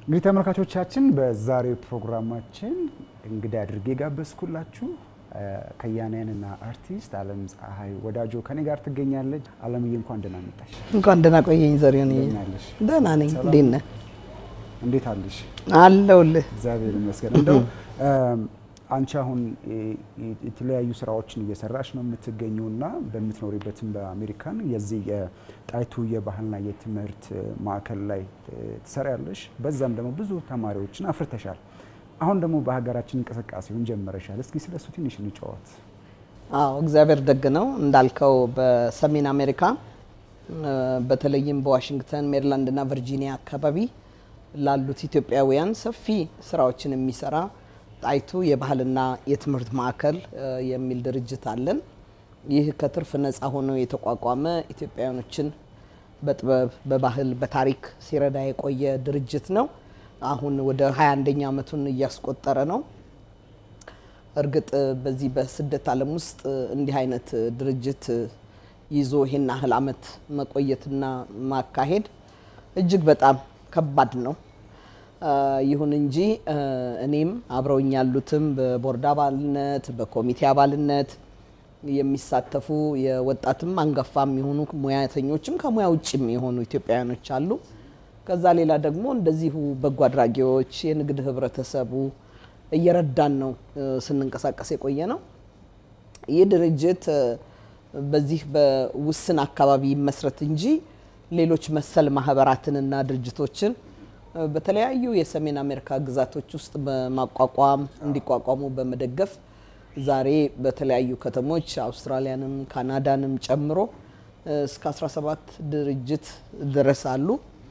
እንግዲህ ተመልካቾቻችን በዛሬው ፕሮግራማችን እንግዳ አድርጌ ጋበዝኩላችሁ ከያንያንና አርቲስት አለም ፀሐይ ወዳጆ ከኔ ጋር ትገኛለች። አለምዬ እንኳን ደህና መጣሽ። እንኳን ደህና ቆየኝ ዘሪሁን። እንደምን አለሽ? ደህና ነኝ። እንዴት ነህ? እንዴት አለሽ? አለሁልህ። እግዚአብሔር ይመስገን። እንደው አንቺ አሁን የተለያዩ ስራዎችን እየሰራሽ ነው የምትገኘው እና በምትኖሪበትም በአሜሪካን የዚህ የጣይቱ የባህልና የትምህርት ማዕከል ላይ ትሰሪያለሽ። በዛም ደግሞ ብዙ ተማሪዎችን አፍርተሻል። አሁን ደግሞ በሀገራችን እንቅስቃሴውን ጀመረሻል። እስኪ ስለሱ ትንሽ እንጫወት። አዎ እግዚአብሔር ደግ ነው እንዳልከው በሰሜን አሜሪካ በተለይም በዋሽንግተን ሜሪላንድ እና ቨርጂኒያ አካባቢ ላሉት ኢትዮጵያውያን ሰፊ ስራዎችን የሚሰራ ጣይቱ የባህልና የትምህርት ማዕከል የሚል ድርጅት አለን። ይህ ከትርፍ ነፃ ሆኖ የተቋቋመ ኢትዮጵያውያኖችን በጥበብ በባህል በታሪክ ሲረዳ የቆየ ድርጅት ነው። አሁን ወደ 21ኛ ዓመቱን እያስቆጠረ ነው። እርግጥ በዚህ በስደት ዓለም ውስጥ እንዲህ አይነት ድርጅት ይዞ ይሄን ያህል ዓመት መቆየትና ማካሄድ እጅግ በጣም ከባድ ነው። ይሁን እንጂ እኔም አብረውኝ ያሉትም በቦርድ አባልነት በኮሚቴ አባልነት የሚሳተፉ የወጣትም አንጋፋም የሆኑ ሙያተኞችም ከሙያ ውጭም የሆኑ ኢትዮጵያውያኖች አሉ። ከዛ ሌላ ደግሞ እንደዚሁ በጎ አድራጊዎች፣ የንግድ ህብረተሰቡ እየረዳን ነው ስንንቀሳቀስ የቆየ ነው። ይህ ድርጅት በዚህ በውስን አካባቢ መስረት እንጂ ሌሎች መሰል ማህበራትንና ድርጅቶችን በተለያዩ የሰሜን አሜሪካ ግዛቶች ውስጥ በማቋቋም እንዲቋቋሙ በመደገፍ ዛሬ በተለያዩ ከተሞች አውስትራሊያንም ካናዳንም ጨምሮ እስከ 17 ድርጅት ድረስ አሉ።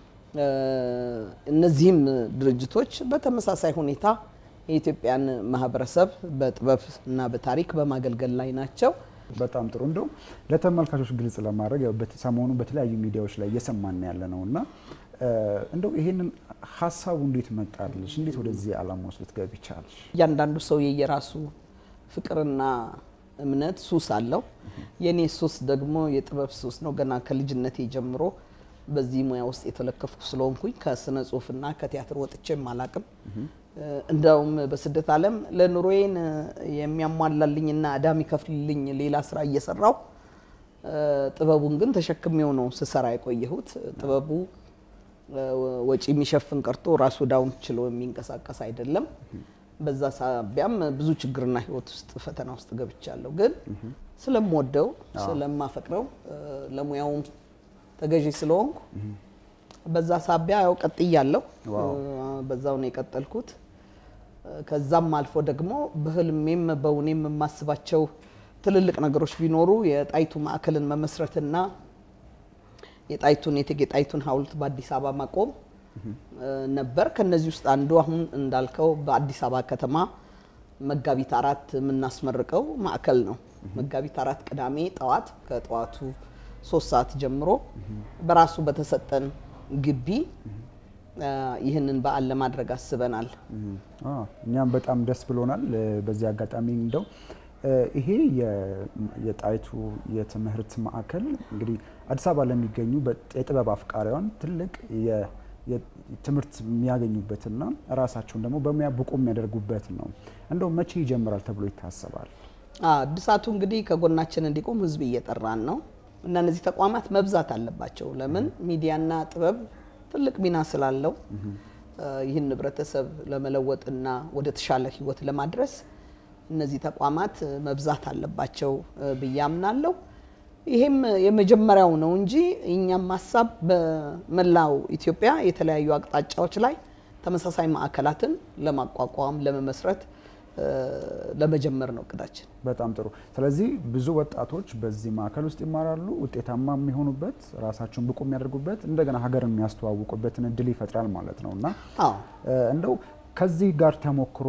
እነዚህም ድርጅቶች በተመሳሳይ ሁኔታ የኢትዮጵያን ማህበረሰብ በጥበብ እና በታሪክ በማገልገል ላይ ናቸው። በጣም ጥሩ። እንደው ለተመልካቾች ግልጽ ለማድረግ ያው ሰሞኑ በተለያዩ ሚዲያዎች ላይ እየሰማን ያለ ነው እና እንደው ይሄንን ሀሳቡ እንዴት መጣልሽ? እንዴት ወደዚህ ዓላማ ውስጥ ልትገቢ ቻልሽ? እያንዳንዱ ሰው የየራሱ ፍቅርና እምነት ሱስ አለው። የኔ ሱስ ደግሞ የጥበብ ሱስ ነው። ገና ከልጅነቴ ጀምሮ በዚህ ሙያ ውስጥ የተለከፍኩ ስለሆንኩኝ ከስነ ጽሁፍና ከቲያትር ወጥቼም አላቅም። እንደውም በስደት ዓለም ለኑሮዬን የሚያሟላልኝና ዕዳ የሚከፍልልኝ ሌላ ስራ እየሰራው ጥበቡን ግን ተሸክሜው ነው ስሰራ የቆየሁት። ጥበቡ ወጪ የሚሸፍን ቀርቶ ራሱ ዕዳውን ችሎ የሚንቀሳቀስ አይደለም። በዛ ሳቢያም ብዙ ችግርና ህይወት ውስጥ ፈተና ውስጥ ገብቻለሁ። ግን ስለምወደው ስለማፈቅረው ለሙያውም ተገዢ ስለሆንኩ በዛ ሳቢያ ያው ቀጥያለሁ። በዛው ነው የቀጠልኩት። ከዛም አልፎ ደግሞ በህልሜም በውኔም የማስባቸው ትልልቅ ነገሮች ቢኖሩ የጣይቱ ማዕከልን መመስረትና የጣይቱን የእቴጌ ጣይቱን ሐውልት በአዲስ አበባ ማቆም ነበር። ከነዚህ ውስጥ አንዱ አሁን እንዳልከው በአዲስ አበባ ከተማ መጋቢት አራት የምናስመርቀው ማዕከል ነው። መጋቢት አራት ቅዳሜ ጠዋት ከጠዋቱ ሶስት ሰዓት ጀምሮ በራሱ በተሰጠን ግቢ ይህንን በዓል ለማድረግ አስበናል። እኛም በጣም ደስ ብሎናል። በዚህ አጋጣሚ እንደው ይሄ የጣይቱ የትምህርት ማዕከል እንግዲህ አዲስ አበባ ለሚገኙ የጥበብ አፍቃሪያን ትልቅ ትምህርት የሚያገኙበትና ራሳቸውን ደግሞ በሙያ ብቁ የሚያደርጉበት ነው። እንደው መቼ ይጀምራል ተብሎ ይታሰባል? እድሳቱ እንግዲህ ከጎናችን እንዲቆም ህዝብ እየጠራን ነው እና እነዚህ ተቋማት መብዛት አለባቸው። ለምን ሚዲያና ጥበብ ትልቅ ሚና ስላለው ይህን ህብረተሰብ ለመለወጥና ወደ ተሻለ ህይወት ለማድረስ እነዚህ ተቋማት መብዛት አለባቸው ብዬ አምናለሁ። ይሄም የመጀመሪያው ነው እንጂ እኛም ሀሳብ በመላው ኢትዮጵያ የተለያዩ አቅጣጫዎች ላይ ተመሳሳይ ማዕከላትን ለማቋቋም ለመመስረት ለመጀመር ነው እቅዳችን። በጣም ጥሩ። ስለዚህ ብዙ ወጣቶች በዚህ ማዕከል ውስጥ ይማራሉ፣ ውጤታማ የሚሆኑበት፣ ራሳቸውን ብቁ የሚያደርጉበት፣ እንደገና ሀገር የሚያስተዋውቁበትን እድል ይፈጥራል ማለት ነው እና እንደው ከዚህ ጋር ተሞክሮ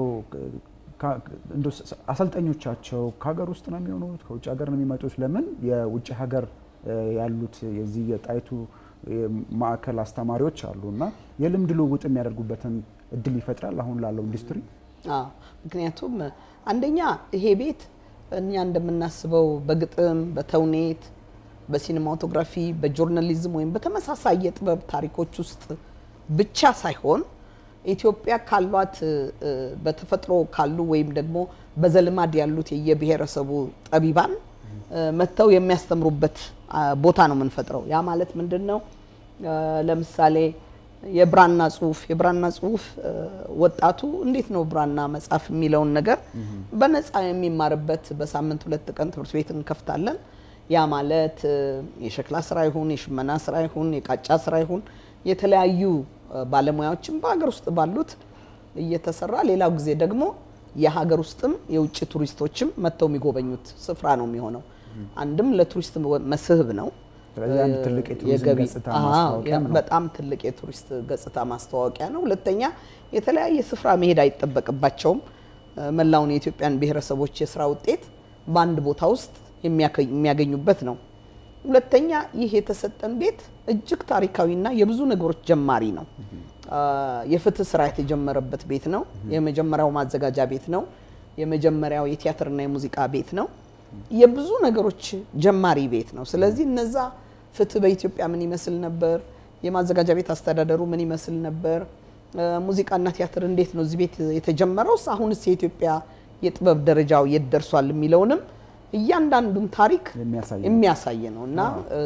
አሰልጣኞቻቸው ከሀገር ውስጥ ነው የሚሆኑት ከውጭ ሀገር ነው የሚመጡት? ለምን የውጭ ሀገር ያሉት የዚህ የጣይቱ ማዕከል አስተማሪዎች አሉ እና የልምድ ልውውጥ የሚያደርጉበትን እድል ይፈጥራል አሁን ላለው ኢንዱስትሪ። ምክንያቱም አንደኛ ይሄ ቤት እኛ እንደምናስበው በግጥም በተውኔት በሲኒማቶግራፊ በጆርናሊዝም ወይም በተመሳሳይ የጥበብ ታሪኮች ውስጥ ብቻ ሳይሆን ኢትዮጵያ ካሏት እ፣ በተፈጥሮ ካሉ ወይም ደግሞ በዘልማድ ያሉት የየብሔረሰቡ ጠቢባን እ፣ መጥተው የሚያስተምሩበት አ፣ ቦታ ነው የምንፈጥረው። ያ ማለት ምንድን ነው? እ፣ ለምሳሌ የብራና ጽሁፍ የብራና ጽሁፍ እ፣ ወጣቱ እንዴት ነው ብራና መጻፍ የሚለውን ነገር በነፃ የሚማርበት በሳምንት ሁለት ቀን ትምህርት ቤት እንከፍታለን። ያ ማለት እ፣ የሸክላ ስራ ይሁን የሽመና ስራ ይሁን የቃጫ ስራ ይሁን የተለያዩ እ፣ ባለሙያዎችም በሀገር ውስጥ ባሉት እየተሰራ ሌላው ጊዜ ደግሞ የሀገር ውስጥም የውጭ ቱሪስቶችም መጥተው የሚጎበኙት ስፍራ ነው የሚሆነው። አንድም ለቱሪስት መስህብ ነው። ስለዚህ አንድ ትልቅ የቱሪዝም የገቢ ገጽታ አዎ፣ ማስታወቂያም ነው። በጣም ትልቅ የቱሪስት ገጽታ ማስታወቂያ ነው። ሁለተኛ የተለያየ ስፍራ መሄድ አይጠበቅባቸውም። እ፣ መላውን የኢትዮጵያን ብሔረሰቦች የስራ ውጤት በአንድ ቦታ ውስጥ የሚያከ- የሚያገኙበት ነው። ሁለተኛ ይህ የተሰጠን ቤት እጅግ ታሪካዊና የብዙ ነገሮች ጀማሪ ነው። አ፣ የፍትህ ስራ የተጀመረበት ቤት ነው። የመጀመሪያው ማዘጋጃ ቤት ነው። የመጀመሪያው የቲያትርና የሙዚቃ ቤት ነው። የብዙ ነገሮች ጀማሪ ቤት ነው። ስለዚህ እነዛ ፍትህ በኢትዮጵያ ምን ይመስል ነበር፣ የማዘጋጃ ቤት አስተዳደሩ ምን ይመስል ነበር፣ እ፣ ሙዚቃና ቲያትር እንዴት ነው እዚህ ቤት የተጀመረውስ፣ አሁንስ የኢትዮጵያ የጥበብ ደረጃው የት ደርሷል የሚለውንም እያንዳንዱን ታሪክ የሚያሳይ ነው። የሚያሳይ ነው እና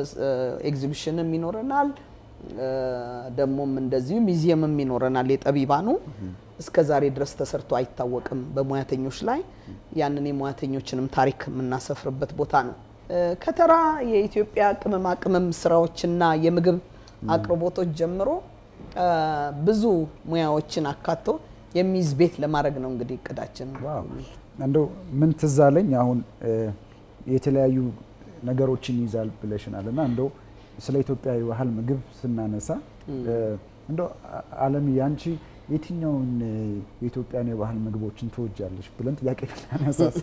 ኤግዚቢሽንም ይኖረናል እ፣ ደግሞም እንደዚሁ ሚዚየምም ይኖረናል። የጠቢባኑ እስከ ዛሬ ድረስ ተሰርቶ አይታወቅም በሙያተኞች ላይ ያንን የሙያተኞችንም ታሪክ የምናሰፍርበት ቦታ ነው። እ፣ ከተራ የኢትዮጵያ ቅመማ ቅመም ስራዎችና የምግብ አቅርቦቶች ጀምሮ እ፣ ብዙ ሙያዎችን አካቶ የሚይዝ ቤት ለማድረግ ነው እንግዲህ እቅዳችን። ዋው እንደው ምን ትዝ አለኝ አሁን እ፣ የተለያዩ ነገሮችን ይይዛል ብለሽናል እና እንደው ስለ ኢትዮጵያ የባህል ምግብ ስናነሳ እ፣ እንደው አ- አለም ያንቺ የትኛውን እ፣ የኢትዮጵያን የባህል ምግቦችን ትወጃለሽ ብለን ጥያቄ ብናነሳስ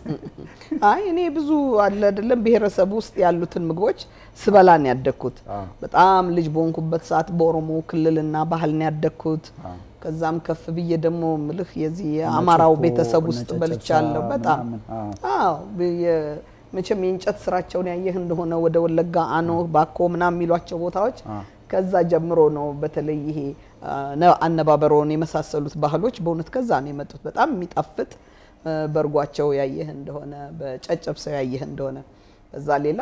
አይ እኔ ብዙ አለ አይደለም ብሔረሰብ ውስጥ ያሉትን ምግቦች ስበላን ያደግኩት አዎ። በጣም ልጅ በሆንኩበት ሰዓት በኦሮሞ ክልልና ባህል ነው ያደግኩት። አዎ። ከዛም ከፍ ብዬ ደግሞ ምልህ የዚህ የአማራው ጨኮ፣ ቤተሰብ እነ ውስጥ ጨጨብሳ በልቻለሁ። በጣም ምናምን፣ አዎ። አዎ የ- መቼም የእንጨት ስራቸውን ያየህ እንደሆነ ወደ ወለጋ አኖ፣ ባኮ ምናምን የሚሏቸው ቦታዎች አዎ። ከዛ ጀምሮ ነው። በተለይ ይሄ አ፣ ነ- አነባበሮን የመሳሰሉት ባህሎች በእውነት ከዛ ነው የመጡት። በጣም የሚጣፍጥ አ፣ በእርጓቸው ያየህ እንደሆነ በጨጨብሰው ያየህ እንደሆነ ከዛ ሌላ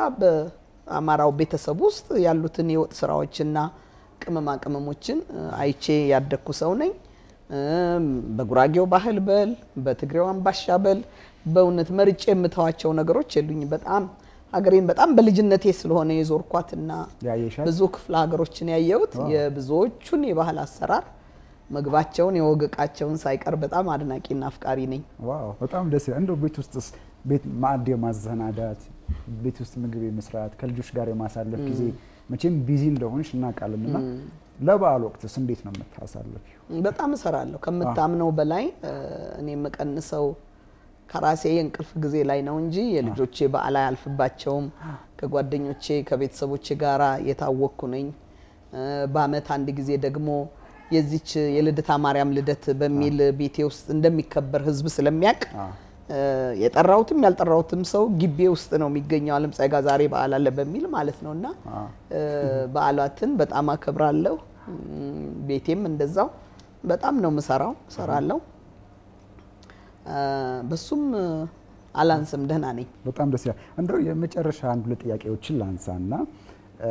በአማራው ቤተሰብ ውስጥ ያሉትን የወጥ ስራዎችና ቅመማ ቅመሞችን አ፣ አይቼ ያደግኩ ሰው ነኝ። እም፣ በጉራጌው ባህል በል በትግሬው አምባሻ በል በእውነት መርጬ የምተዋቸው ነገሮች የሉኝ። በጣም ሀገሬን በጣም በልጅነቴ ስለሆነ የዞርኳትና ያየሻል? ብዙ ክፍለ ሀገሮችን ያየሁት የብዙዎቹን የባህል አሰራር ምግባቸውን የወግ ዕቃቸውን ሳይቀር በጣም አድናቂና አፍቃሪ ነኝ። ዋው በጣም ደስ ይላል። እንደው ቤት ውስጥስ ቤት ማዕድ የማዘናዳት ቤት ውስጥ ምግብ የመስራት ከልጆች ጋር የማሳለፍ ጊዜ መቼም ቢዚ እንደሆንሽ እናውቃለን እና ለበዓል ወቅትስ እንዴት ነው የምታሳልፊው? በጣም እሰራለሁ ከምታምነው በላይ እ፣ እኔ የምቀንሰው ከራሴ የእንቅልፍ ጊዜ ላይ ነው እንጂ የልጆቼ በዓል አያልፍባቸውም። ከጓደኞቼ ከቤተሰቦቼ ጋራ የታወቅኩ ነኝ። እ፣ በአመት አንድ ጊዜ ደግሞ የዚች የልደታ ማርያም ልደት በሚል ቤቴ ውስጥ እንደሚከበር ህዝብ ስለሚያውቅ አዎ። እ፣ የጠራሁትም ያልጠራሁትም ሰው ግቢ ውስጥ ነው የሚገኘው። አለም ፀጋ ዛሬ በዓል አለ በሚል ማለት ነው እና አዎ። እ፣ በዓላትን በጣም አከብራለሁ። እም፣ ቤቴም እንደዛው በጣም ነው የምሰራው እሰራለሁ። እ፣ በሱም እ፣ አላንስም፣ ደህና ነኝ። በጣም ደስ ይላል። እንደው የመጨረሻ አንድ ሁለት ጥያቄዎችን ላንሳና እ፣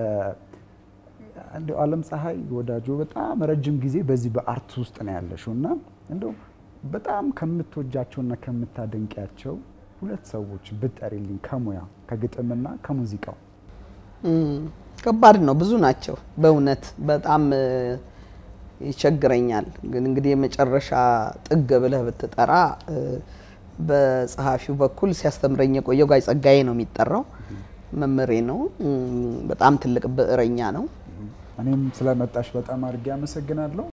እንደው አለም ፀሐይ ወዳጆ በጣም ረጅም ጊዜ በዚህ በአርት ውስጥ ነው ያለሽው እና እንደው በጣም ከምትወጃቸውና ከምታደንቂያቸው ሁለት ሰዎች ብጠሪልኝ ከሙያ ከግጥምና ከሙዚቃው እም፣ ከባድ ነው። ብዙ ናቸው በእውነት በጣም እ፣ ይቸግረኛል። ግን እንግዲህ የመጨረሻ ጥግ ብለህ ብትጠራ እ፣ በጸሐፊው በኩል ሲያስተምረኝ የቆየው ጋይ ጸጋዬ ነው የሚጠራው። መምህሬ ነው። እም፣ በጣም ትልቅ ብዕረኛ ነው። እኔም ስለመጣሽ በጣም አድርጌ አመሰግናለሁ።